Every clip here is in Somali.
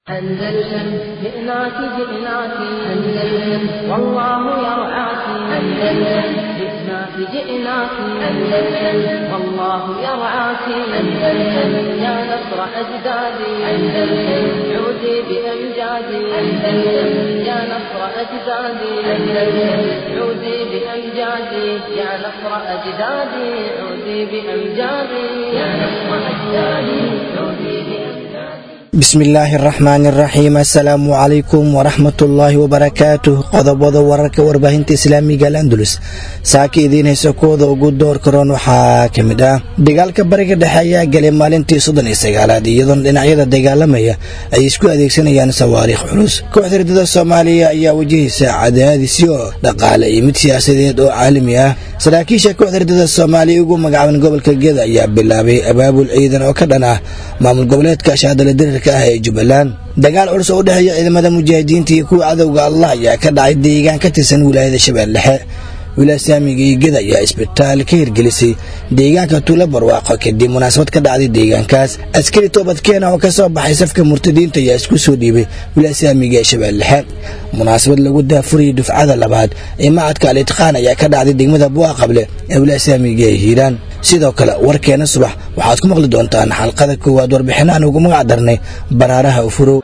أندلسن جئناك جئناك أندلسن والله يرعاك أندلسن جئناك جئناك أندلسن والله يرعاك أندلسن يا نصر أجدادي أندلسن عودي بأمجادي أندلسن يا نصر أجدادي أندلسن عودي بأمجادي يا نصر أجدادي عودي بأمجادي يا نصر أجدادي عودي بأمجادي bismillaahi araxmaani araxiim assalaamu calaykum waraxmatullaahi wabarakaatuh qodobada wararka warbaahinta islaamiga al andulus saaka idiin haysa kooda ugu door karoon waxaa ka mid ah dagaalka bariga dhexe ayaa galay maalintii soddon iyo sagaalaad iyadoona dhinacyada dagaalamaya ay isku adeegsanayaan sawaariikh culus kooxda ridada soomaaliya ayaa wajahaysa cadaadisyo dhaqaale iyo mid siyaasadeed oo caalami ah saraakiisha kooxda ridada soomaaliya ugu magacaaban gobolka geda ayaa bilaabay abaabul ciidan oo ka dhan ah maamul goboleedka shaadala dirirka ah ee jubbaland dagaal culus oo u dhexeeya ciidamada mujaahidiinta iyo kuwa cadowga allah ayaa ka dhacay deegaan ka tirsan wilaayada shabeelle dhexe wilaaya saamiga iyo geda ayaa isbitaal ka hirgelisay deegaanka tuulo barwaaqo kadib munaasabad ka dhacday deegaankaas askari toobadkeena oo ka soo baxay safka murtadiinta ayaa isku soo dhiibay wilaaya saamiga ee shabeelle dhexe munaasabad lagu daafurayay dufcada labaad ee macadka al itqaan ayaa ka dhacday degmada buuqa qable ee wilaaya saamiga ee hiiraan sidoo kale warkeena subax waxaad ku maqli doontaan xalqada koowaad warbixino aan ugu magac darnay baraaraha ufurow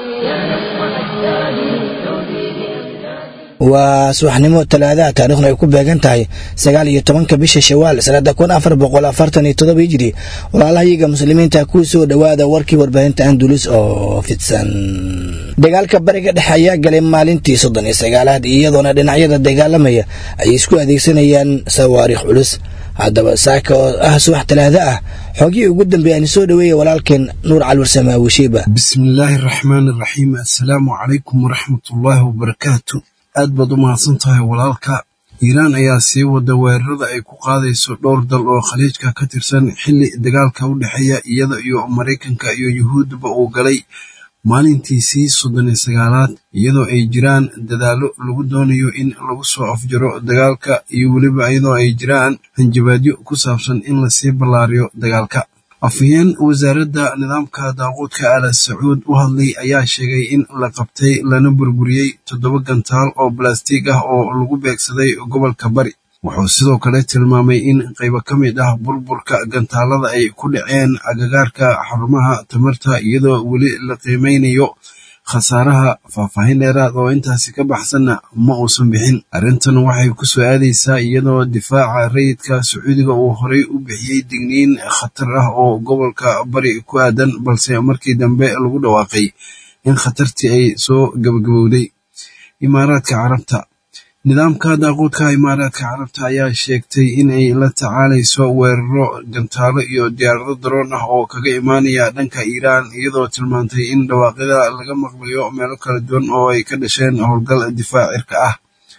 waa subaxnimo talaadaha taarikhna ay ku beegan tahay sagaal iyo tobanka bisha shawaal sanada kun afar boqol afartan iyo todoba hijiri walaalahayaga muslimiinta ku soo dhowaada warkii warbaahinta andulus oo fidsan dagaalka bariga dhexe ayaa galay maalintii soddon iyo sagaalaad iyadoona dhinacyada dagaalamaya ay isku adeegsanayaan sawaariikh culus haddaba saaka oo ah subax talaada ah xoogihii ugu dambeeya aan soo dhoweeya walaalkeen nuur calwarsamaawishiiba bismillaahi araxmaani araxiim assalaamu calaykum waraxmatullaahi wabarakaatu aad baad u mahadsan tahay walaalka iiraan ayaa sii wada weerarada ay ku qaadayso dhowr dal oo khaliijka ka tirsan xilli dagaalka u dhexeeya iyada iyo maraykanka iyo yuhuudba uu galay maalintiisii soddon iyo sagaalaad iyadoo ay jiraan dadaallo lagu doonayo in lagu soo afjaro dagaalka iyo weliba iyadoo ay jiraan hanjabaadyo ku saabsan in lasii ballaariyo dagaalka afhayeen wasaaradda nidaamka daaquudka ala sacuud u hadlay ayaa sheegay in la qabtay lana burburiyey toddoba gantaal oo balastiig ah oo lagu beegsaday gobolka bari wuxuu sidoo kale tilmaamay in qaybo ka mid ah burburka gantaalada ay ku dhaceen agagaarka xarumaha tamarta iyadoo weli la qiimeynayo khasaaraha faahfaahin dheeraad oo intaasi ka baxsanna ma uusan bixin arrintan waxay ku soo aadaysaa iyadoo difaaca rayidka sacuudiga uu horay u bixiyey digniin khatar ah oo gobolka bari ku aadan balse markii dambe lagu dhawaaqay in khatartii ay soo gabagabowday imaaraadka carabta nidaamka daaquudka imaaraadka carabta ayaa sheegtay in ay la tacaalayso weeraro gantaalo iyo diyaarado daroon ah oo kaga imaanaya dhanka iiraan iyadoo tilmaantay in dhawaaqyada laga maqlayo meelo kala duwan oo ay ka dhasheen howlgal difaac cirka ah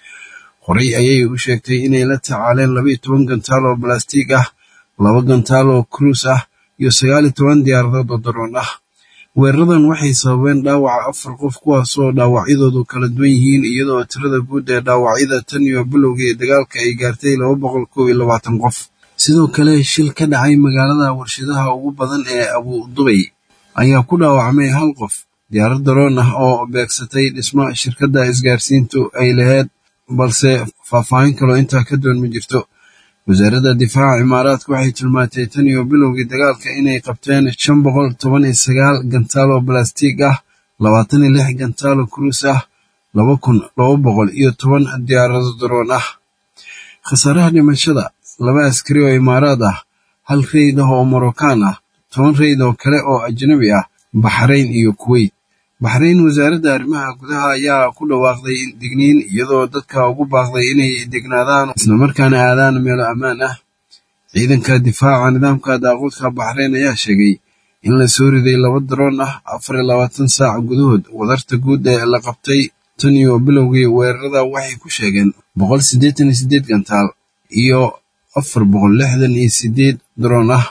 horey ayay u sheegtay inay la tacaaleen laba iyo toban gantaal oo balastiig ah laba gantaal oo cruis ah iyo sagaal iyo toban diyaaradood oo daroon ah weeraradan waxay sababeen dhaawaca afar qof kuwaasoo dhaawacyadoodu kala duwan yihiin iyadoo tirada guud ee dhaawacyada tan iyo bilowgii dagaalka ay gaartay laba boqol kow iyo labaatan qof sidoo kale shil ka dhacay magaalada warshadaha ugu badan ee abu dubay ayaa ku dhaawacmay hal qof diyaarad daroon ah oo beegsatay dhismo shirkadda isgaarsiintu ay lahayd balse faahfaahin kaloo intaa ka duwan ma jirto wasaaradda difaaca imaaraadka waxay tilmaantay tan iyo bilowgii dagaalka inay qabteen shan boqol toban iyo sagaal gantaal oo balastiig ah labaatan iyo lix gantaal oo kuruus ah laba kun laba boqol iyo toban diyaarado daroon ah khasaaraha dhimashada laba askari oo imaaraad ah hal reyd ah oo morocaan ah toban reyd oo kale oo ajnabi ah baxrayn iyo kuweyt baxrayn wasaaradda arrimaha gudaha ayaa ku dhawaaqday digniin iyadoo dadka ugu baaqday inay degnaadaan islamarkaana aadaan meelo ammaan ah ciidanka difaaca nidaamka daaquudka baxrayn ayaa sheegay in la soo riday laba daroon ah afar iyo labaatan saac gudahood wadarta guud ee la qabtay tan iyo bilowgii weerarada waxay ku sheegeen boqol siddeetan iyo siddeed gantaal iyo afar boqol lixdan iyo siddeed daroon ah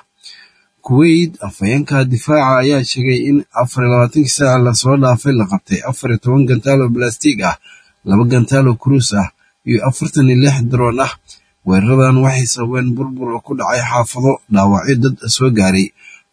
kuweyt afhayeenka difaaca ayaa sheegay in afar iyo labaatankii saac lasoo dhaafay la qabtay afar iyo toban gantaal oo balastiig ah laba gantaal oo kuruus ah iyo afartan iyo lix daroon ah weeraradan waxay sababeen burbur ku dhacay xaafado dhaawacyo dad soo gaaray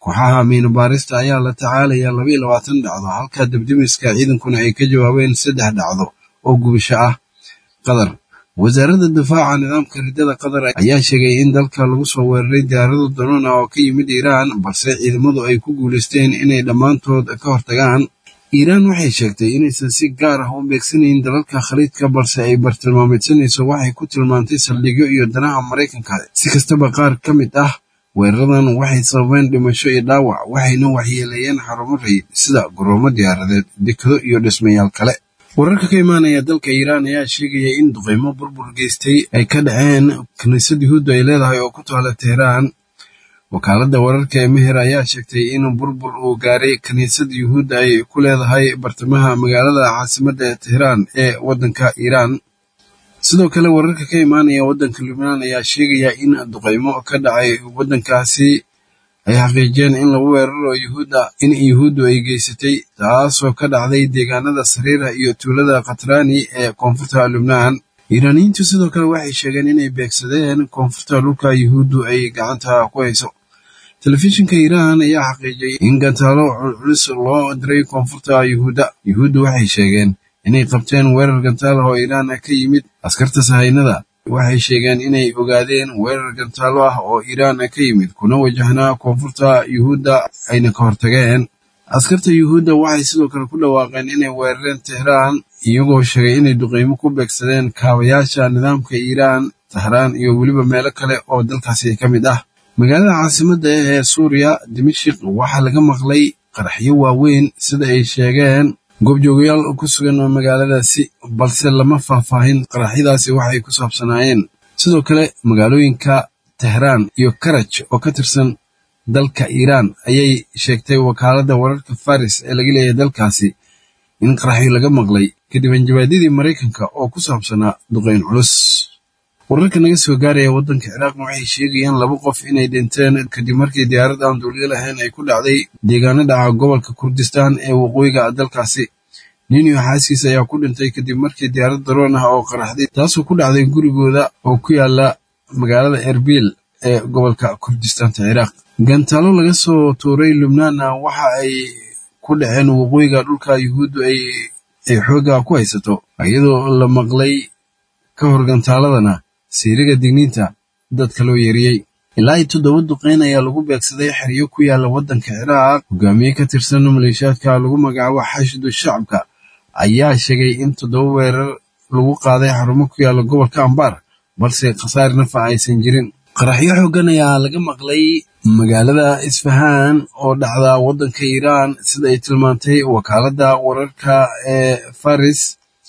kooxaha miino baarista ayaa la tacaalaya labaiyo labaatan dhacdo halka debdemiska ciidankuna ay ka jawaabeen saddex dhacdo oo gubasho ah qatar wasaaradda difaaca nidaamka riddada qatar ayaa sheegay in dalka lagu soo weeraray diyaarado daroona oo ka yimid iiraan balse ciidamadu ay ku guulaysteen inay dhammaantood ka hortagaan iiraan waxay sheegtay inaysan si gaar ah u beegsanayn dalalka khaliidka balse ay bartilmaameedsanayso waxay ku tilmaantay saldhigyo iyo danaha maraykanka si kastaba qaar ka mid ah weeraradan waxay sababeen dhimasho iyo dhaawac waxayna waxyeeleeyeen xarumo rayid sida goroomo diyaaradeed dekado iyo dhismayaal kale wararka ka imaanaya dalka iiraan ayaa sheegaya in duqeymo burbur geystay ay ka dhaceen kiniisad yuhuudda ay leedahay oo ku taala teheraan wakaaladda wararka ee meher ayaa sheegtay in burbur uu gaaray kiniisad yuhuudda ay ku leedahay bartamaha magaalada caasimadda ee teheraan ee waddanka iiraan sidoo kale wararka ka imaanaya waddanka lubnaan ayaa sheegaya in duqeymo ka dhacay waddankaasi ay xaqiijiyeen in lagu weeraro yuhuudda in yuhuuddu ay geysatay taasoo ka dhacday deegaanada sariira iyo tuulada khatraani ee koonfurta lubnaan iiraaniyiintu sidoo kale waxay sheegeen inay beegsadeen koonfurta dhulka yuhuuddu ay gacanta ku hayso telefishinka iiraan ayaa xaqiijiyey in gantaalo culculus loo diray koonfurta yuhuudda yuhuuddu waxay sheegeen inay qabteen weerar gantaal oo iiraan ka yimid askarta sahaynada waxay sheegeen inay ogaadeen weerar gantaalo ah oo iiraan ka yimid kuna wajahnaa koonfurta yuhuudda ayna ka hortageen askarta yuhuudda waxay sidoo kale ku dhawaaqeen inay weerareen tehraan iyagoo sheegay inay duqeymo ku beegsadeen kaabayaasha nidaamka iiraan tahraan iyo weliba meelo kale oo dalkaasi ka mid ah magaalada caasimadda ee suuriya dimashik waxaa laga maqlay qaraxyo waaweyn sida ay sheegeen goobjoogayaal ku sugan oo magaaladaasi balse lama faahfaahin qaraxyadaasi waxay ku saabsanaayeen sidoo kale magaalooyinka tehraan iyo karaj oo ka tirsan dalka iiraan ayay sheegtay wakaaladda wararka faris ee laga leeyahay dalkaasi in qaraxyo laga maqlay kadib hanjabaadyadii maraykanka oo ku saabsanaa duqeyn culus wararka naga soo gaaraya waddanka ciraaqna waxay sheegayaan laba qof inay dhinteen kadib markii diyaarad aan duuliyo lahayn ay ku dhacday deegaano dhaca gobolka kurdistaan ee waqooyiga dalkaasi nin iyo xaaskiis ayaa ku dhintay kadib markii diyaarad daroon ah oo qaraxday taasoo ku dhacday gurigooda oo ku yaala magaalada erbil ee gobolka kurdistaanta ciraaq gantaalo laga soo tuuray lubnaanna waxa ay ku dhaceen waqooyiga dhulka yuhuuddu ay xoogga ku haysato iyadoo la maqlay ka hor gantaaladana siiriga digniinta dadka loo yeeriyey ilaa iyo toddoba duqeyn ayaa lagu beegsaday xeryo ku yaala waddanka ciraaq hogaamiye ka tirsan maleeshiyaadka lagu magacaabo xashidu shacabka ayaa sheegay in toddoba weerar lagu qaaday xarumo ku yaala gobolka ambaar balse khasaar nafa aysan jirin qaraxyo xooggan ayaa laga maqlay magaalada isfahaan oo dhacda waddanka iiraan sida ay tilmaantay wakaaladda wararka ee faris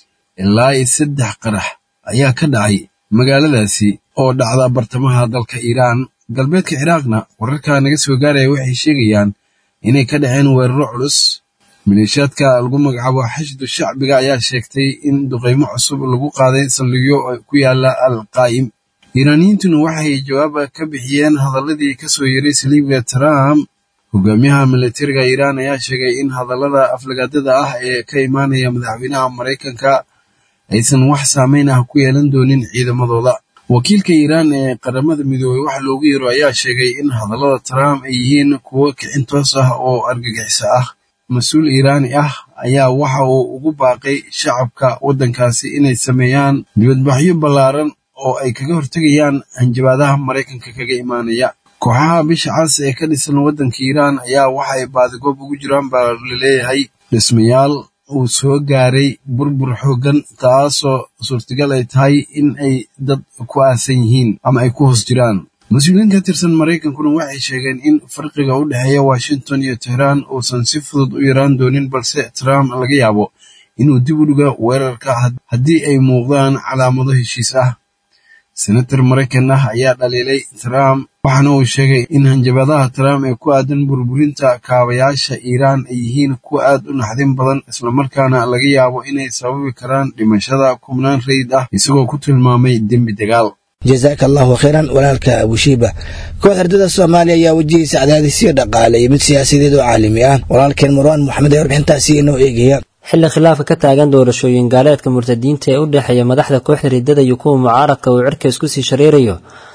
ilaa iyo saddex qarax ayaa ka dhacay magaaladaasi oo dhacda bartamaha dalka iiraan galbeedka ciraaqna wararka naga soo gaaraya waxay sheegayaan inay ka dhaceen weeraro culus maleeshiyaadka lagu magacaabo xashdu shacbiga ayaa sheegtay in duqeymo cusub lagu qaaday saldhigyo ku yaala al qaa'im iiraaniyiintuna waxay jawaaba ka bixiyeen hadaladii ka soo yeray saliibiga trump hogaamiyaha militariga iiraan ayaa sheegay in hadallada aflagaadada ah ee ka imaanaya madaxweynaha maraykanka aysan wax saameyn ah ku yeelan doonin ciidamadooda wakiilka iiraan ee qaramada midoobey waxa loogu yeero ayaa sheegay in hadallada trump ay yihiin kuwo kicin toos ah oo argagixiso ah mas-uul iiraani ah ayaa waxa uu ugu baaqay shacabka waddankaasi inay sameeyaan dibadbaxyo ballaaran oo ay kaga hortegayaan hanjabaadaha maraykanka kaga imaanaya kooxaha bisha cas ee ka dhisan waddanka iiraan ayaa waxa ay baadigoob ugu jiraan baa laleeyahay dhismayaal uu soo gaaray burbur xooggan taasoo suurtagal ay tahay in ay dad ku aasan yihiin ama ay ku hoos jiraan mas-uuliyiin ka tirsan maraykankuna waxay sheegeen in farqiga u dhexeeya washington iyo tehraan uusan si fudud u yaraan doonin balse trump laga yaabo inuu dib u dhigo weerarka haddii ay muuqdaan calaamado heshiis ah senator maraykan ah ayaa dhaliilay trump waxaana uu sheegay in hanjabadaha trump ee ku aadan burburinta kaabayaasha iiraan ay yihiin kuwa aad u naxdin badan islamarkaana laga yaabo inay sababi karaan dhimashada kubnaan rayid ah isagoo ku tilmaamay dembi dagaal jazaaka allahu khayran walaalka abushiiba koox ardada soomaaliya ayaa wajihaysa cadaadisyo dhaqaale iyo mid siyaasadeed oo caalami ah walaalkeen marwaan moxamed ee warbixintaasi inoo eegaya xilli khilaafka ka taagan doorashooyin gaaleedka murtadiinta ee u dhexeeya madaxda kooxda riddada iyo kuwa mucaaradka uu cirka isku sii shareerayo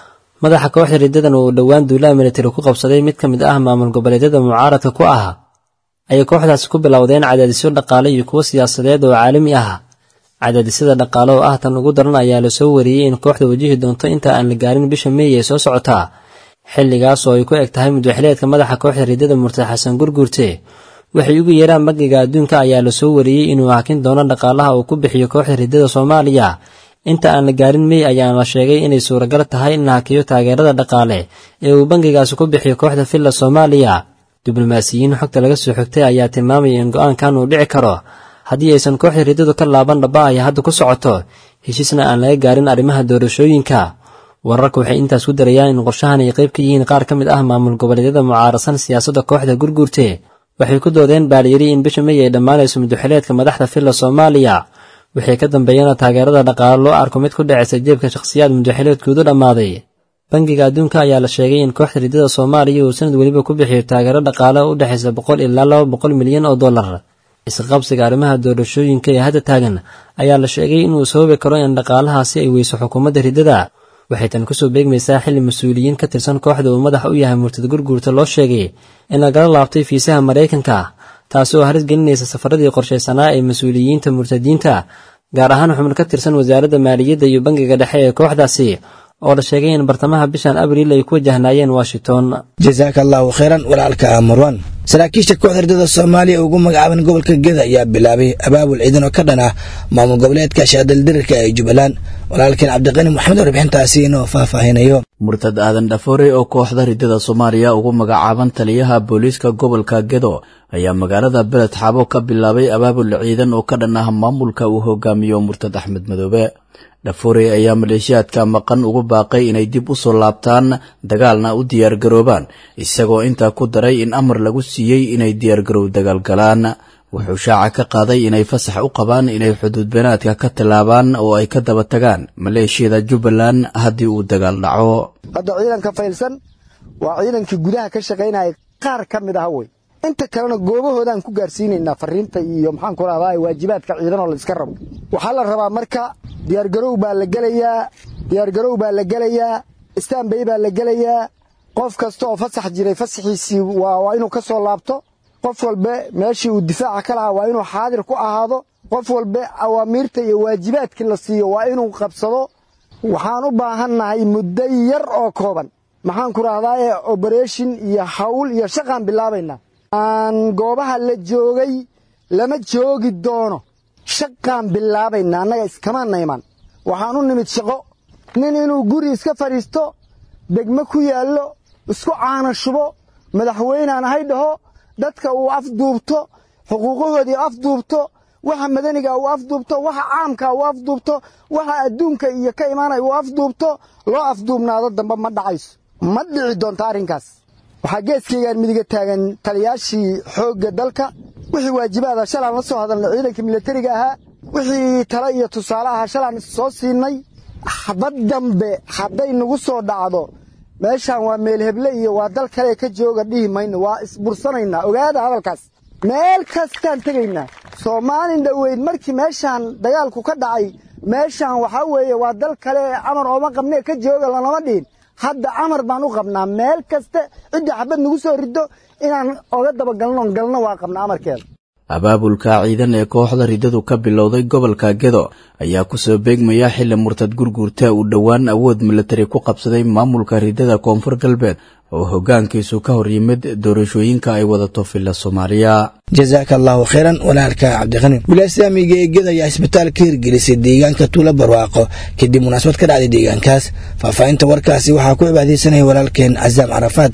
madaxa kooxda riddadan uu dhowaan duulaha militari ku qabsaday mid ka mid ah maamul goboleedyada mucaaradka ku ah ayay kooxdaasi ku bilowdeen cadaadisyo dhaqaale iyo kuwo siyaasadeed oo caalami ah cadaadisyada dhaqaale oo ah tan ugu daran ayaa lasoo wariyey in kooxda wajihi doonto inta aan la gaarin bisha meey ee soo socotaa xilligaas oo ay ku eg tahay mudwaxileedka madaxa kooxda riddada murtad xasan gurguurte waxay ugu yeeraan bangiga adduunka ayaa lasoo wariyey inuu hakin doono dhaqaalaha uu ku bixiyo kooxda riddada soomaaliya inta aan la gaarin mey ayaana la sheegay inay suuragal tahay in la hakiyo taageerada dhaqaale ee uu bangigaasi ku bixiyo kooxda villa soomaaliya diblomaasiyiin xogta laga soo xogtay ayaa tilmaamaya in go-aankan uu dhici karo haddii aysan kooxda riddadu ka laaban dhaba ay hadda ku socoto heshiisna aan laga gaarin arrimaha doorashooyinka wararka waxay intaas ku darayaan in qorshahan ay qayb ka yihiin qaar ka mid ah maamul goboleedyada mucaarasan siyaasadda kooxda gurguurte waxay ku doodeen baaliyiri in bisha mey ay dhammaanayso mudwaxileedka madaxda villa soomaaliya waxay ka dambeeyeen taageerada dhaqaale loo arko mid ku dhacaysa jeebka shakhsiyaad mudwaxileedkoodu dhammaaday bangiga adduunka ayaa la sheegay in kooxda riddada soomaaliya uu sanad weliba ku bixiyo taageero dhaqaale u dhexaysa boqol ilaa laba boqol milyan oo dollar isqabsiga arrimaha doorashooyinka ee hadda taagan ayaa la sheegay inuu sababi karo in dhaqaalahaasi ay weyso xukuumadda riddada waxay tan kusoo beegmaysaa xilli mas-uuliyiin ka tirsan kooxda uu madax u yahay murtad gurguurta loo sheegay in lagala laabtay fiisaha maraykanka taasi oo halis gelinaysa safaradii qorshaysanaa ee mas-uuliyiinta murtadiinta gaar ahaan xubno ka tirsan wasaaradda maaliyadda iyo bangiga dhexe ee kooxdaasi oo la sheegay in bartamaha bishan abriil ay ku wajahnaayeen washington jasaaka allahu khayran walaalka marwan saraakiisha kooxda riddada soomaaliya ugu magacaaban gobolka geda ayaa bilaabay abaabul ciidan oo ka dhan ah maamul goboleedka shaadaldirirka ee jubbaland walaalkeen cabdiqani moxamed oo warbixintaasi inoo faahfaahinayo murtad aadan dhafoore oo kooxda riddada soomaaliya ugu magacaaban taliyaha booliiska gobolka gedo ayaa magaalada beled xaabo ka bilaabay abaabul ciidan oo ka dhan ah maamulka uu hogaamiyo murtad axmed madoobe dhafoore ayaa maleeshiyaadka maqan ugu baaqay inay dib u soo laabtaan dagaalna u diyaargaroobaan isagoo intaa ku daray in amar lagu siiyey inay diyaargarow dagaal galaan wuxuu shaaca ka qaaday inay fasax u qabaan inay xuduud beenaadka ka tallaabaan oo ay ka daba tagaan maleeshiyada jubbaland haddii uu dagaal dhaco hadda ciidanka faylsan waa ciidankii gudaha ka shaqaynaya qaar ka mid ah wey inta kalena goobahoodaan ku gaarsiinaynaa fariinta iyo maxaan ku rahdaa waajibaadka ciidanoo la iska rabo waxaa la rabaa marka diyaargarow baa la gelayaa diyaargarow baa la gelayaa istaanbay baa la gelayaa qof kasta oo fasax jiray fasaxiisii waa inuu ka soo laabto qof walbe meeshii uu difaaca ka lahaa waa inuu xaadir ku ahaado qof walbe awaamiirta iyo waajibaadkii la siiyo waa inuu qabsado waxaan u baahannahay muddo yar oo kooban maxaan ku rahdaaye obereshin iyo hawl iyo shaqaan bilaabaynaa aan goobaha la joogay lama joogi doono shaqaan bilaabaynaa annaga iskamaana iman waxaan u nimid shaqo nin inuu guri iska fadhiisto degmo ku yaallo isku caana shubo madaxweynaan ahay dhaho dadka uu afduubto xuquuqahoodii afduubto waxa madaniga uu afduubto waxa caamka uu afduubto waxa adduunka iyo ka imaanaya uu afduubto loo afduubnaado dambe ma dhacayso ma dhici doonto arrinkaas waxaa geeskaygaan midiga taagan taliyaashii xoogga dalka wixii waajibaada shalaan la soo hadalnay ciidanka milatariga ahaa wixii tale iyo tusaale ahaa shalaan soo siinay xabad dambe hadday nagu soo dhacdo meeshaan waa meel heble iyo waa dal kale ka jooga dhihi mayno waa isbursanaynaa ogaada hadalkaas meel kastaan tegaynaa soomaalin dhoweyd markii meeshaan dagaalku ka dhacay meeshaan waxaa weeye waa dal kale amar ooma qabnee ka jooga lanama dhihin hadda amar baan u qabnaa meel kaste cidda xabad nagu soo riddo inaan oga dabagalnoon galno waa qabnaa amarkeeda abaabulka ciidan ee kooxda riddadu ka bilowday gobolka gedo ayaa kusoo beegmaya xilli murtad gurguurta uu dhowaan awood milatari ku qabsaday maamulka riddada koonfur galbeed oo hoggaankiisu ka hor yimid doorashooyinka ay wadato villa soomaaliya jasaaka allahu khayran walaalka cabdiqani wilaaislaamiga ee geda ayaa isbitaal ka hirgelisay deegaanka tuulo barwaaqo kadib munaasabad ka dhacday deegaankaas faahfaahinta warkaasi waxaa ku cibaadaysanaya walaalkeen casaam carafaad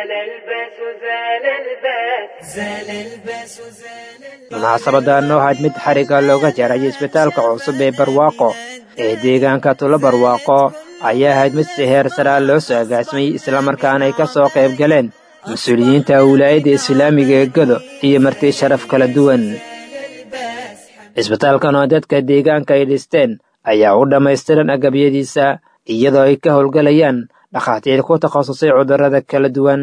munaasabadan waxaad mid xariga looga jaray isbitaalka cusub ee barwaaqo ee deegaanka tulo barwaaqo ayaa ahayd mid si heer saraa loo soo agaasimay islamarkaana ay ka soo qayb galeen mas-uuliyiinta wilaayadda islaamiga ee godo iyo marti sharaf kala duwan isbitaalkan oo dadka deegaanka ay dhisteen ayaa u dhammaystiran agabyadiisa iyadoo ay ka howlgalayaan dhakhaatiir ku takhasusay cudurrada kala duwan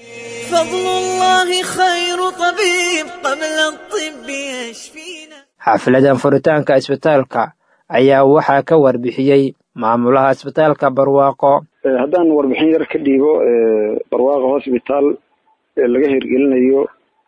xaafiladan furitaanka isbitaalka ayaa waxaa ka warbixiyey maamulaha isbitaalka barwaaqo haddaan warbixin yar ka dhiibo barwaaqo hosbitaal laga hirgelinayo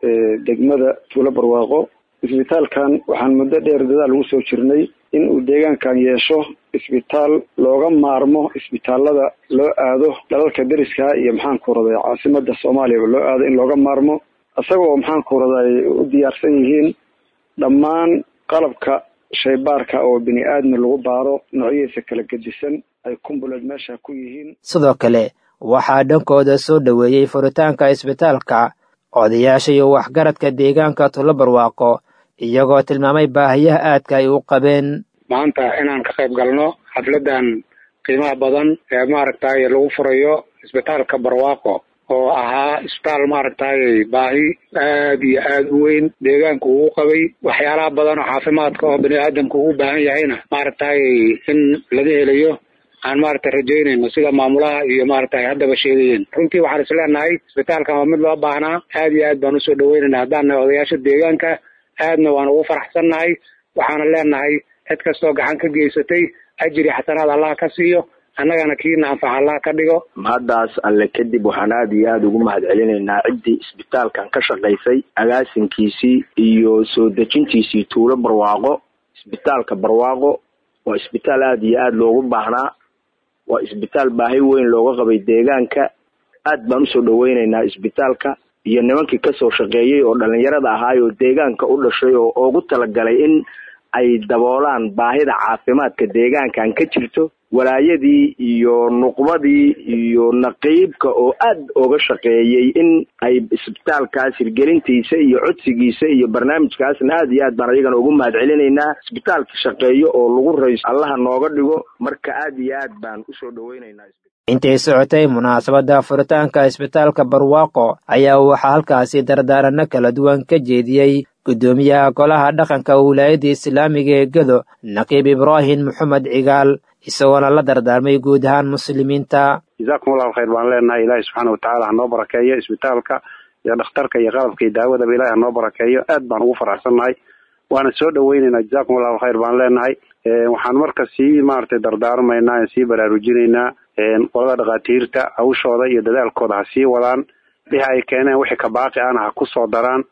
degmada tuulo barwaaqo isbitaalkan waxaan muddo dheer dadaal ugu soo jirnay in uu deegaankan yeesho isbitaal looga maarmo isbitaalada loo aado dalalka deriska iyo maxaanku raday caasimada soomaaliyaba loo aado in looga maarmo isagoo maxaanku raday u diyaarsan yihiin dhammaan qalabka shaybaarka oo bini aadmi lagu baaro noocyadiisa kala gedisan ay kumbuleed meesha ku yihiin sidoo kale waxaa dhankooda soo dhoweeyey furitaanka isbitaalka odayaasha iyo waxgaradka deegaanka tulo barwaaqo iyagoo tilmaamay baahiyaha aadka ay u qabeen maanta inaan ka qayb galno xafladan qiimaha badan ee maaragtay lagu furayo isbitaalka barwaaqo oo ahaa isbitaal maaragtay baahi aad iyo aad u weyn deegaanka uu qabay waxyaalaha badan oo caafimaadka oo bani aadamka ugu baahan yahayna maaragtay in laga helayo aan maaragtay rajaynayno sida maamulaha iyo maaragtay haddaba sheegayeen runtii waxaan is leenahay isbitaalkan waa mid loo baahnaa aad iyo aad baan usoo dhaweynayna haddaan nahay odayaasha deegaanka aadna waan ugu faraxsannahay waxaana leenahay cid kastoo gacan ka geysatay ajiri xasanaad allah ka siiyo annagana kiina anfax allah ka dhigo haddaas alle kadib waxaan aada iyo aada ugu mahad celinaynaa ciddii isbitaalkan ka shaqaysay agaasinkiisii iyo soo dejintiisii tuulo barwaaqo isbitaalka barwaaqo waa isbitaal aada iyo aada loogu baahnaa waa isbitaal baahi weyn looga qabay deegaanka aad baan usoo dhaweynaynaa isbitaalka iyo nimankii kasoo shaqeeyey oo dhalinyarada ahaay oo deegaanka u dhashay oo ugu talagalay in ay daboolaan baahida caafimaadka deegaankan ka jirto walaayadii iyo nuqbadii iyo naqiibka oo aad oga shaqeeyey in ay isbitaalkaas hirgelintiisa iyo codsigiisa iyo barnaamijkaasna aad iyo aad baan ayagana ugu mahad celinaynaa isbitaalka shaqeeyo oo lagu rayso allaha nooga dhigo marka aad iyo aad baan usoo dhaweynaynaa intay socotay munaasabadda furitaanka isbitaalka barwaaqo ayaa waxaa halkaasi dardaaranno kala duwan ka jeediyey guddoomiyaha golaha dhaqanka wilaayadda islaamiga ee gedo naqiib ibraahim maxamed cigaal isagoona la dardaarmay guud ahaan muslimiinta jazaakum allahu khayr baan leenahay ilaahi subxaana watacaala hanoo barakeeyo isbitaalka iyo dhakhtarka iyo qalabka iyo daawadaba ilahi hanoo barakeeyo aad baan ugu faraxsannahay waana soo dhaweynaynaa jazaakum allahu khayr baan leenahay waxaan marka sii maaragtay dardaarmaynaa sii baraarujinaynaa qolada dhakhaatiirta hawshooda iyo dadaalkooda ha sii wadaan wixii ay keeneen wixii ka baaqi ana ha ku soo daraan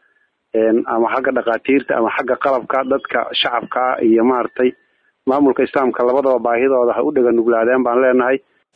ama xagga dhakhaatiirta ama xagga qalabka dadka shacabka iyo maaragtay maamulka islaamka labadaba baahidooda ha u dhega nuglaadeen baan leenahay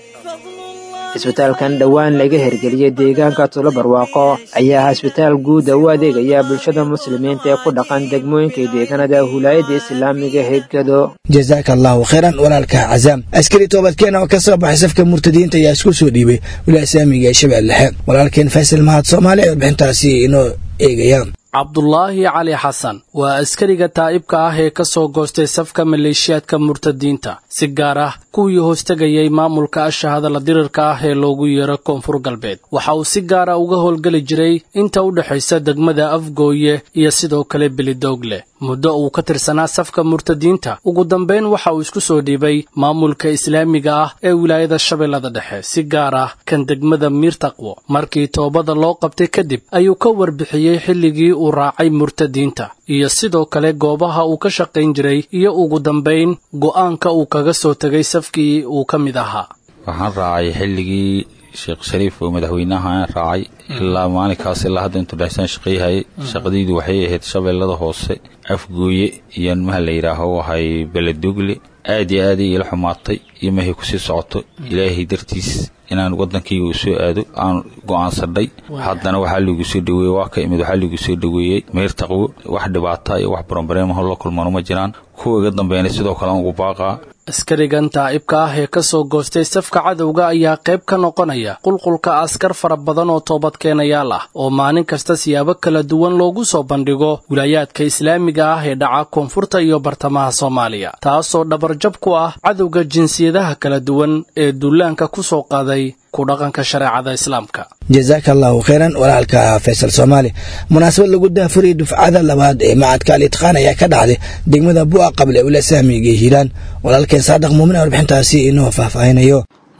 isbitaalkan dhowaan laga hirgeliyey deegaanka tulo barwaaqo ayaa ah isbitaal guuda u adeegaya bulshada muslimiinta ee ku dhaqan degmooyinka deegaanada wilaayadda islaamiga hegado jazaaka allahu khayran walaalka cazaam askari toobadkeen oo ka soo baxay safka murtadiinta ayaa isku soo dhiibay wilaaya islaamiga ee shabeelle dhexe walaalkeen faysal mahad soomaali ee warbixintaasi inoo eegaya cabdulaahi cali xasan waa askariga taa'ibka ah ee ka soo goostay safka maleeshiyaadka murtadiinta si gaar ah kuwii hoostegayay maamulka ashahada la dirirka ah ee loogu yeero koonfur galbeed waxa uu si gaara uga howlgeli jiray inta u dhexaysa degmada afgooye iyo sidoo kale belidoogle muddo uu ka tirsanaa safka murtadiinta ugu dambayn waxa uu isku soo dhiibay maamulka islaamiga ah ee wilaayada shabeellada dhexe si gaar ah kan degmada miirtaqwo markii toobada loo qabtay kadib ayuu ka warbixiyey xilligii uu raacay murtadiinta iyo sidoo kale goobaha uu ka shaqayn jiray iyo ugu dambayn go'aanka uu kaga soo tegay safkii uu ka mid ahaa waxaan raacay xilligii sheekh shariif oo madaxweynaha raacay ilaa maalinkaas ilaa hadda intuu dhexsaan shaqayhayay shaqadaydu waxay ahayd shabeellada hoose afgooye iyo maha la yidhaaho ahay beledogle aad iyo aaday ila xumaatay iyo mahay kusii socoto ilaahay dartiis inaan waddankayga u soo aado aan go'aansadhay haddana waxaa liigu soo dhaweeyey waa ka imid waxaa liigu soo dhaweeyey meyrtaqwo wax dhibaata iyo wax baranbareemaho la kulmano ma jiraan kuwa iga dambeynay sidoo kale aan ugu baaqaa askarigan taa'ibka ah ee ka soo goostay safka cadowga ayaa qayb ka noqonaya qulqulka askar fara badan oo toobadkeenayaal ah oo maalin kasta siyaabo kala duwan loogu soo bandhigo wilaayaadka islaamiga ah ee dhaca koonfurta iyo bartamaha soomaaliya taasoo dhabarjab ku ah cadowga jinsiyadaha kala duwan ee duulaanka ku soo qaaday ku dhaqanka shareecada islaamka jazaaka allahu khayran walaalka faysal soomaali munaasabad lagu daafuriyay dufcada labaad ee macadka alitqaan ayaa ka dhacday degmada bu'a qable ula saamiga hiiraan walaalkeen saadaq muumin warbixintaasi inoo faahfaahinayo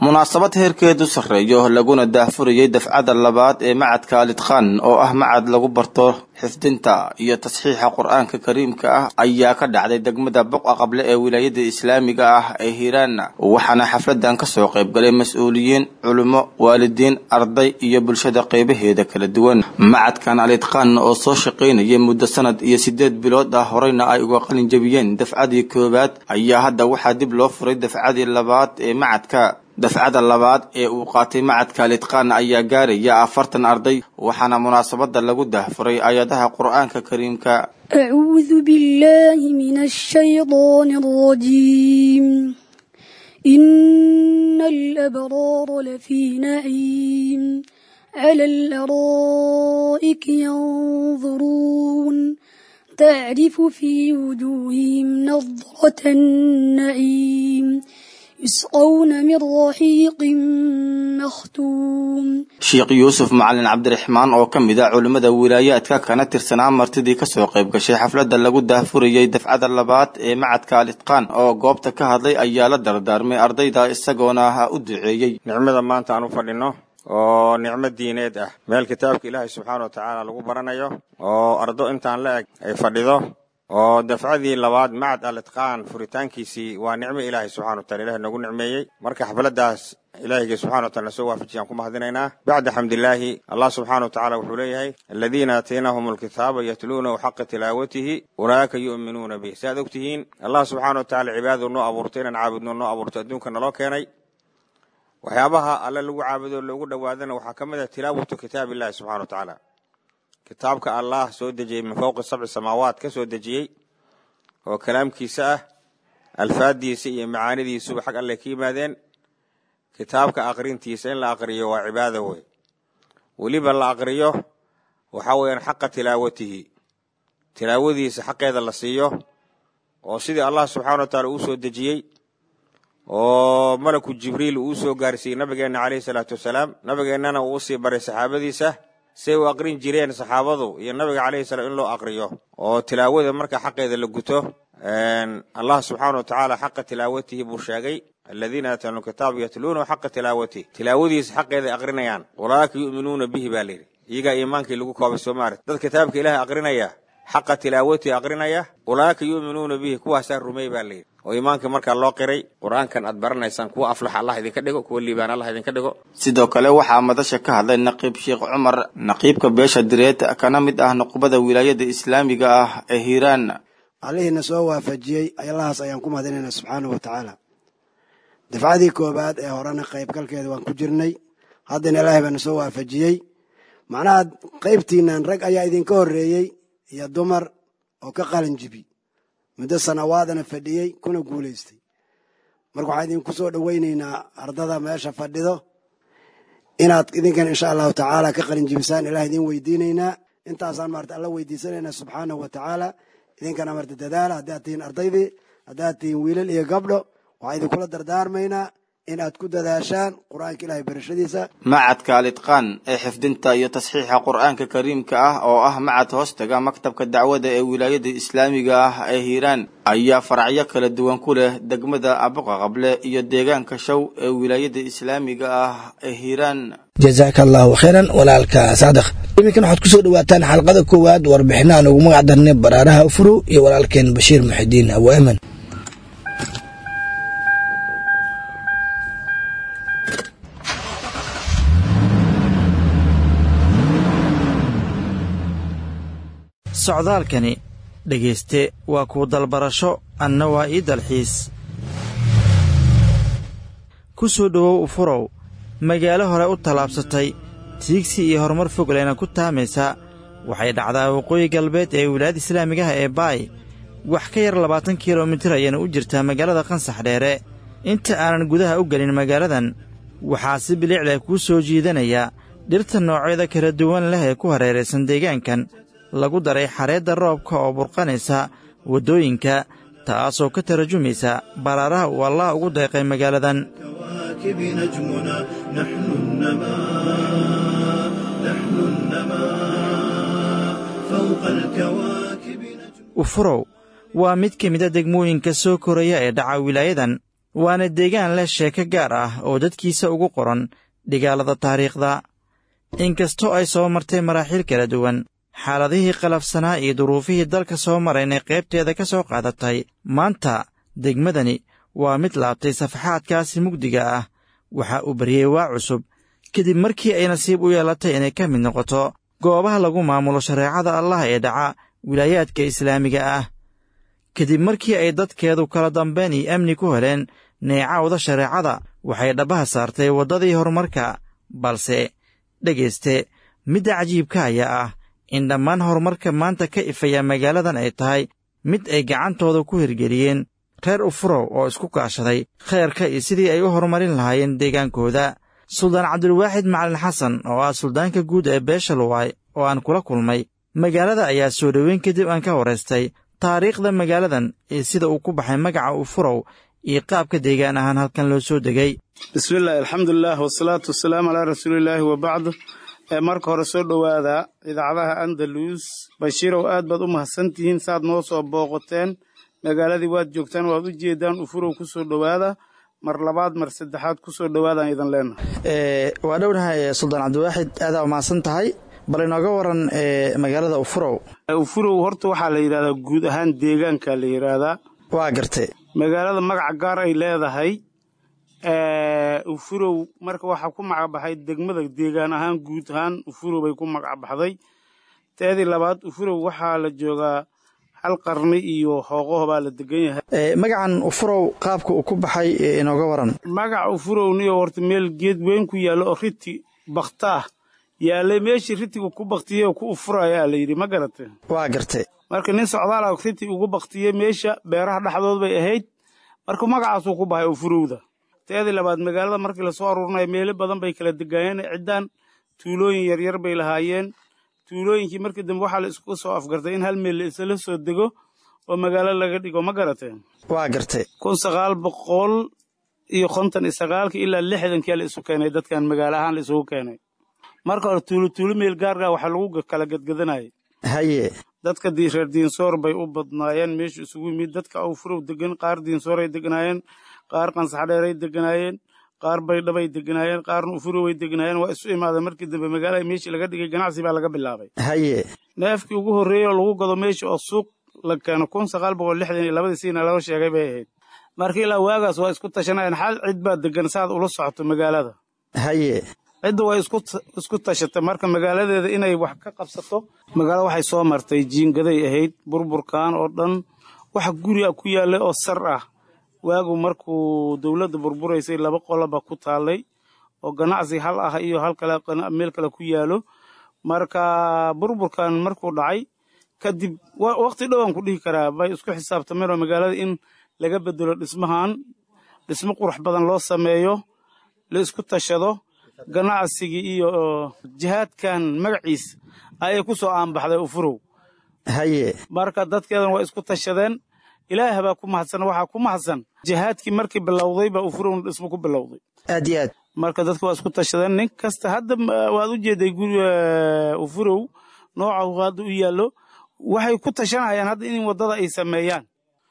munaasabad heerkeedu sarreeyo laguna daahfurayay dafcada labaad ee macadka alitqaan oo ah macad lagu barto xifdinta iyo tasxiixa qur-aanka kariimka ah ayaa ka dhacday degmada boqa qable ee wilaayada islaamiga ah ee hiiraan waxaana xafladan kasoo qaybgalay mas-uuliyiin culimo waalidiin arday iyo bulshada qeybaheeda kala duwan macadkan alitqaan oo soo shaqaynayay muddo sanad iyo sideed bilood ah horeyna ay uga qalin jabiyeen dafcadii koowaad ayaa hadda waxaa dib loo furay dafcadii labaad ee macadka dafcada labaad ee uu qaatay macadka litqaan ayaa gaaraya afartan arday waxaana munaasabada lagu dahfuray aayadaha qur-aanka kariimka أعوذ بالله من الشيطان الرجيم إن الأبرار لفي نعيم على الأرائك ينظرون تعرف في وجوههم نظرة النعيم يسقون من رحيق مختوم sheekh yuusuf macalin cabdiraxmaan oo ka mid a culimmada wilaayaadka kana tirsanaa martidii kasoo qayb gashay xafladda lagu daahfurayay dafcada labaad ee macadka alitqaan oo goobta ka hadlay ayaa la dardaarmay ardayda isagoona ha u duceeyey nicmada maanta aan u fadhino oo nicmo diineed ah meel kitaabka ilaahay subxaana wa tacaala lagu baranayo oo ardo intaan la eg ay fadhido oo dafcadii labaad macad alitqaan furitaankiisii waa nicmo ilaahay subxana wa taala ilahay noogu nicmeeyey marka xafladdaas ilaahiyga subxana wa taala nasoo waafajiyaan ku mahadinaynaa bacda xamdilaahi allah subxaana wa tacaala wuxuu leeyahay aladiina aataynahum alkitaaba yatluunahu xaqa tilaawatihi ulaa'ika yu'minuuna bih si aad og tihiin allah subxaana wa tacala cibaadadu noo abuurtay inaan caabudno noo abuurto adduunka naloo keenay waxyaabaha alle lagu caabudo loogu dhowaadana waxaa ka mid ah tilaawatu kitaab illahi subxana wa tacaala kitaabka allah soo dejiyey min fowqi sabci samaawaat ka soo dejiyey oo kalaamkiisa ah alfaadiisa iyo macaanidiisuba xag alle ka yimaadeen kitaabka aqrintiisa in la aqriyo waa cibaado wey weliba la aqriyo waxa weeyaan xaqa tilaawatihi tilaawadiisa xaqeeda la siiyo oo sidii allah subxana wa taala uu soo dejiyey oo malaku jibriil uu soo gaarsiiyey nabigeenna caleyhi salaatu wasalaam nabigeennana uu usii baray saxaabadiisa say u aqrin jireen saxaabadu iyo nabiga calayhi salaam in loo aqriyo oo tilaawada marka xaqeeda la guto allah subxaana wa tacaala xaqa tilaawatihi buu sheegay aladiina aataanu kitaab yatluunahu xaqa tilaawatihi tilaawadiisa xaqeeda ay aqrinayaan ulaa'ika yu'minuuna bihi baa layidhi iyagaa iimaankii lagu koobay soomaali dad kitaabka ilaahay aqrinaya xaqa tilaawatihi aqrinaya ulaa'ika yu'minuuna bihi kuwaasaa rumey baa layidhi oo iimaanka markaa loo qiray qur-aankan aad baranaysaan kuwa aflax allah idinka dhigo kuwa liibaan allah idinka dhigo sidoo kale waxaa madasha ka hadlay naqiib sheekh cumar naqiibka beesha direed kana mid ah nuqbada wilaayada islaamiga ah ee hiiraan allihiina soo waafajiyey allahaas ayaan ku mahadinaynaa subxaana wa tacaala dafcadii koobaad ee horena qaybgalkeeda waan ku jirnay haddana ilaahay baana soo waafajiyey macnaha qaybtiinan rag ayaa idinka horreeyey iyo dumar oo ka qalin jibi muddo sanawaadana fadhiyey kuna guulaystay marka waxaan idinku soo dhowaynaynaa ardada meesha fadhido inaad idinkan insha allahu tacaala ka qalin jibisaan ilaah idin weydiinaynaa intaasaan maarata alla weydiisanaynaa subxaanahu wa tacaala idinkana marta dadaala haddaad tihiin ardaydii haddaad tihiin wiilal iyo gabdho waxaan idinkula dardaarmaynaa in aad ku dadaashaan qur-aanka ilaahay barashadiisa macadka alitqaan ee xifdinta iyo tasxiixa qur-aanka kariimka ah oo ah macad hoostaga maktabka dacwada ee wilaayada islaamiga ah ee hiiraan ayaa faracyo kala duwan ku leh degmada abuqa qable iyo deegaanka show ee wilaayada islaamiga ah ee hiiraan jazaaka allahu khayran walaalka saadaq iminkan waxaad kusoo dhawaataan xalqada koowaad warbixina aan ugu magac darnay baraaraha ufuro iyo walaalkeen bashiir muxidiin abu aman socdaalkani dhegayste waa kuu dalbarasho anna waa ii dalxiis ku soo dhowow ufurow magaalo hore u tallaabsatay tiigsi iyo horumar fogleyna ku taamaysa waxay dhacdaa waqooyi galbeed ee wilaayada islaamigaha ee baay wax ka yar labaatan kilomitir ayayna u jirtaa magaalada qansax dheere inta aanan gudaha u gelin magaaladan waxaa si bilicleh kuu soo jiidanaya dhirta noocyada kala duwan leh ee ku hareeraysan deegaankan lagu daray xareedda roobka oo burqanaysa waddooyinka taasoo ka tarajumaysa baraaraha uu allah ugu deeqay magaaladan ufurow waa mid ka mida degmooyinka soo koraya ee dhaca wilaayadan waana deegaan leh sheeko gaar ah oo dadkiisa ugu qoran dhigaalada taariikhda inkastoo ay soo martay maraaxiil kala duwan xaaladihii qalafsanaa iyo duruufihii dalka soo maraynay qaybteeda ka soo qaadatay maanta degmadani waa mid laabtay safaxaadkaasi mugdiga ah waxa uu baryey waa cusub kadib markii ay nasiib u yeelatay inay ka mid noqoto goobaha lagu maamulo shareecada allah ee dhaca wilaayaadka islaamiga ah kadib markii ay dadkeedu kala dambayn iyo amni ku heleen neecawda shareecada waxay dhabbaha saartay waddadii horumarka balse dhegayste midda cajiibka ayaa ah in dhammaan horumarka maanta ka ifaya magaaladan ay tahay mid ay gacantooda ku hirgeliyeen reer ufurow oo isku kaashaday khayrka iyo sidii ay u horumarin lahaayeen deegaankooda suldaan cabdulwaaxid macalin xasan oo ah suldaanka guud ee beesha luwaay oo aan kula kulmay magaalada ayaa soo dhoweyn kadib aan ka waraystay taariikhda magaaladan iyo sida uu ku baxay magaca ufurow iyo qaabka deegaan ahaan halkan loo soo degay bismillahi alxamdulilah wasalaatu wasalaamu calaa rasuulillaahi wabacd marka hore soo dhowaada idaacadaha andalus bashiirow aad baad u mahadsantihiin saaad noo soo booqoteen magaaladii waad joogtaan waad u jeedaan ufurow ku soo dhowaada mar labaad mar saddexaad ku soo dhowaadaan idan leenahay waa dhownahay suldaan cabdiwaaxid aadaa umahadsan tahay bal inooga waran magaalada ufurow ufurow horta waxaa la yidhahdaa guud ahaan deegaanka la yidhaahdaa waa gartay magaalada magaca gaar ay leedahay ufurow marka waxaa ku magacbaxay degmada deegaan ahaan guud ahaan ufurow bay ku magacbaxday teedii labaad ufurow waxaa la joogaa hal qarni iyo hooqaho baa la degan yahay magacan ufurow qaabka uu ku baxay inooga waran magaca ufurow niyo horta meel geed weyn ku yaallo oo riti bakhtaah yaallay meeshii ritiga ku baktiyey oo ku ufurayaa la yidhi ma garate waa gartay marka nin socdaala riti ugu baktiyey meesha beeraha dhexdood bay ahayd marka magacaasuu ku baxay ufurowda teedii labaad magaalada markii lasoo aruurinayo meelo badan bay kala degaayeen ciddaan tuulooyin yaryar bay lahaayeen tuulooyinkii markii dambe waxaa la isku soo afgartay in hal meel la isla soo dego oo magaalo laga dhigo ma garateen waa gartay kun sagaal boqol iyo konton iyo sagaalkii ilaa lixdankia la isu keenay dadkan magaalo ahaan la isugu keenay marka hore tuulo tuulo meel gaargaa waxaa lagu kala gadgadanayay haye dadka reer diinsoor bay u badnaayeen meeshu isugu yimid dadka awfurow degan qaar diinsooray deganaayeen qaar qansaxdheeray deganaayeen qaar baydhabay deganaayeen qaarna ufuroway deganaayeen waa isu imaadeen markii dambe magaalada meeshii laga dhigay ganacsi baa laga bilaabay haye neefkii ugu horreeyey oo lagu gado meesha oo suuq la keeno kun sagaal boqol lixdan iyo labadii siina laga sheegay bay ahayd marka ilaa waagaas waa isku tashanayeen xal cid baa degan saaad ula socoto magaalada haye cidda way isku tashatay marka magaaladeeda inay wax ka qabsato magaalada waxay soo martay jiingaday ahayd burburkan oo dhan wax guri a ku yaallay oo sar ah waagu markuu dowladda burburaysay laba qoloba ku taallay oo ganacsi hal ah iyo hal kale meel kale ku yaalo marka burburkan markuu dhacay kadib waqti dhowaan ku dhihi karaa bay isku xisaabtameen oo magaalada in laga bedelo dhismahan dhismo qurux badan loo sameeyo la isku tashado ganacsigii iyo jihaadkan magaciis ayay ku soo aanbaxday ufurow haye marka dadkeedan waa isku tashadeen ilaah baa ku mahadsan waxaa ku mahadsan jihaadkii markii bilowday baa ufurowna dhismo ku bilowday aad iyo aad marka dadka waa isku tashadeen nin kasta hadda waad u jeeday guri ufurow nooca hadda u yaallo waxay ku tashanayaan hadda in waddada ay sameeyaan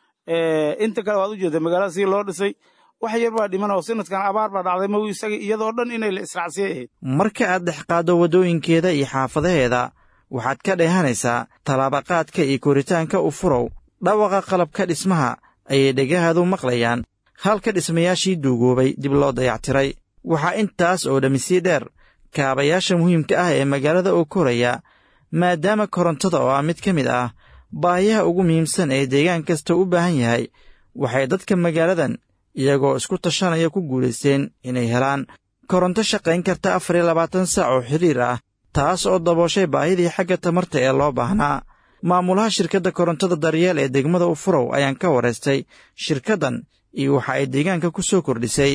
inta kale waad u jeeday magaalada sii loo dhisay wax yar baa dhiman oo sanadkan abaar baa dhacday ma isaga iyadoo dhan inay la israacsiyay ahayd marka aad dhexqaaddo waddooyinkeeda iyo xaafadaheeda waxaad ka dheehanaysaa tallaabaqaadka iyo koritaanka ufurow dhawaqa qalabka dhismaha ayay dhegahadu maqlayaan halka dhismayaashii duugoobay dib loo dayactiray waxaa intaas oo dhammi sii dheer kaabayaasha muhiimka ah ee magaalada oo koraya maadaama korontada oo ah mid ka mid ah baahiyaha ugu muhiimsan ee deegaan kasta u baahan yahay waxay dadka magaaladan iyagoo isku tashanaya ku guulaysteen inay helaan koronto shaqayn karta afar iyo labaatan saac oo xiriir ah taas oo dabooshay baahidii xagga tamarta ee loo baahnaa maamulaha shirkadda korontada daryeel ee degmada ufurow ayaan ka waraystay shirkaddan iyo waxa ay deegaanka ku soo kordhisay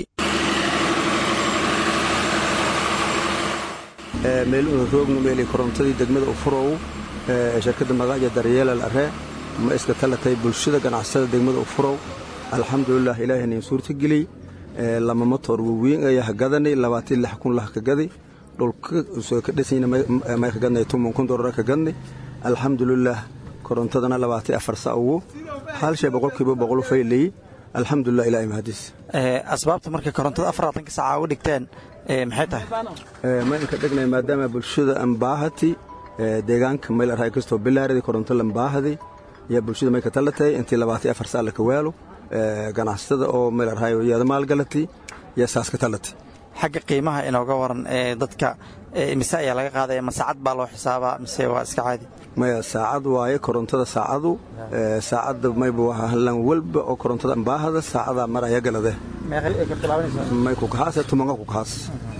meelroognu meeli korontadii degmada ufurow shirkadda magaaja daryeelal are ma iska talatay bulshada ganacsada degmada ufurow alxamdulilah ilaahay nin suurta geliyey lama motor waweyn ayaa hagadanay labaatan lix kun lah ka gaday dhulka soo ka dhisayna may ka gadnay tuman kun doolar ka gadnay alxamdulilah korontadana labaatan afar sa ugu hal shay boqolkiiba boqol faylay alxamdulilah ilahay mahadiis asbaabta markay korontada afarlaatanka saaca uga dhigteen maxay tahay ma inka dhegnay maadaama bulshada ambaahati deegaanka mayl arhay kastoo bilaaradi koronto lambaahadi yaa bulshada may ka talatay intii labaatan afar saa laka waalo ganacsatada oo mayl arhay yaada maalgalati yaa saas ka talatay xagga qiimaha inooga waran ee dadka mise ayaa laga qaadaya ma saacad baa loo xisaabaa mise waa iska caadi maya saacad waaye korontada saacadu saacadda mayba waa hallan walba oo korontada ambaahada saacadaa mar ayaa galade may kukahaase tumanka kukahaas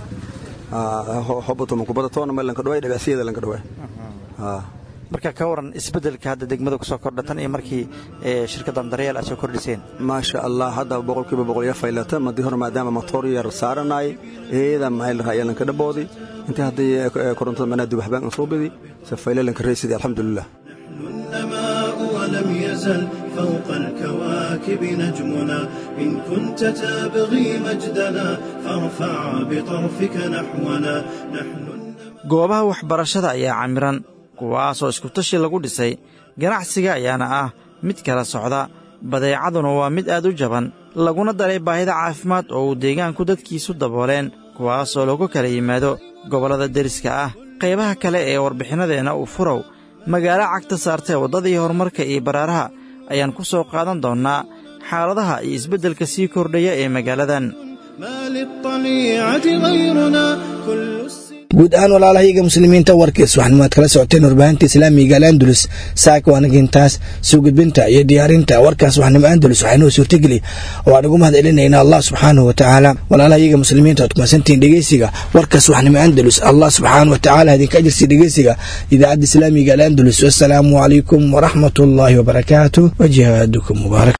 hoba tuman kubada toona may lanka dhawaay dhagacsiyada lanka dhawaay marka ka waran isbeddelka hadda degmada kusoo kordha tan iyo markii shirkaddan daryeel aad soo kordhiseen maasha allah hadda boqolkiiba boqol ya faylata madii hore maadaama motoor yar saaranay eeda maxay raaya lanka dhaboodi intii haddii korontada manaa dubaxbaan aan soo bidi se fayle lanka reysidi alxamdulilah النماء ولم يزل فوق الكواكب نجمنا إن كنت تبغي مجدنا فارفع بطرفك نحونا نحن goobaha waxbarashada ayaa camiran kuwaasoo iskutashi lagu dhisay ganacsiga ayaana ah mid kala socda badeecaduna waa mid aad u jaban laguna daray baahida caafimaad oo uu deegaanku dadkiisu dabooleen kuwaasoo lagu kala yimaado gobollada deriska ah qaybaha kale ee warbixinadeenna uu furow magaalo cagta saartee waddadii horumarka iyo baraaraha ayaan ku soo qaadan doonnaa xaaladaha iyo isbeddelka sii kordhaya ee magaaladan ما للطليعة غيرنا كل guud ahaan walaalahayaga muslimiinta warkiis waxaanu aad kala socoteen warbaahinta islaamiga al'andalus saaka waanagintaas soo gudbinta iyo diyaarinta warkaas waxnimo andalus waxaynoo suurtageli oo aan ugu mahad celinayna allah subxaanahu wa tacaala walaalahayaga muslimiinta oad kumasantihiin dhegeysiga warkaas waxnimo andalus allah subxaanahu wa tacaala idinka ajirsi dhegeysiga idaacadda islaamiga al'andalus wasalaamu calaykum waraxmat ullaahi wabarakaatu wa jihaadukum mubaarak